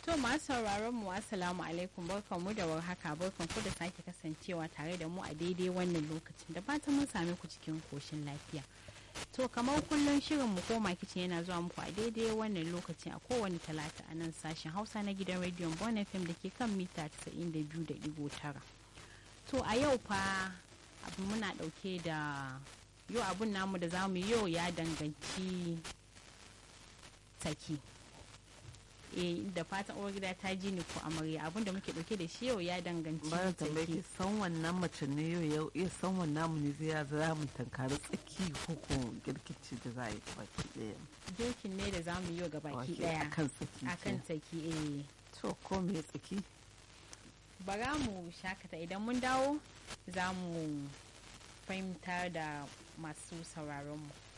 To masu sauraron mu assalamu alaikum barkan mu da warhaka barkan ku da sake kasancewa tare da mu a daidai wannan lokacin da fatan mun same ku cikin koshin lafiya. To kamar kullum shirin mu koma kicin yana zuwa muku a daidai wannan lokacin a kowane talata a nan sashen Hausa na gidan rediyon Bon FM da ke kan mita 92.9. To a yau fa abu muna dauke da yau abun namu da zamu yau ya danganci saki. eh da fatan uwar gida ta ji ni ko amarya abinda muke dauke da shi yau ya danganci bayan tambaye ki san wannan mace ne yau yau iya san wannan mu ne zai ya za mu tankari tsaki ko ko girkici da za a yi baki daya girkin ne da za mu yi ga baki daya akan tsaki akan tsaki eh to ko me tsaki bara mu shakata idan mun dawo za mu fahimtar da masu sauraron mu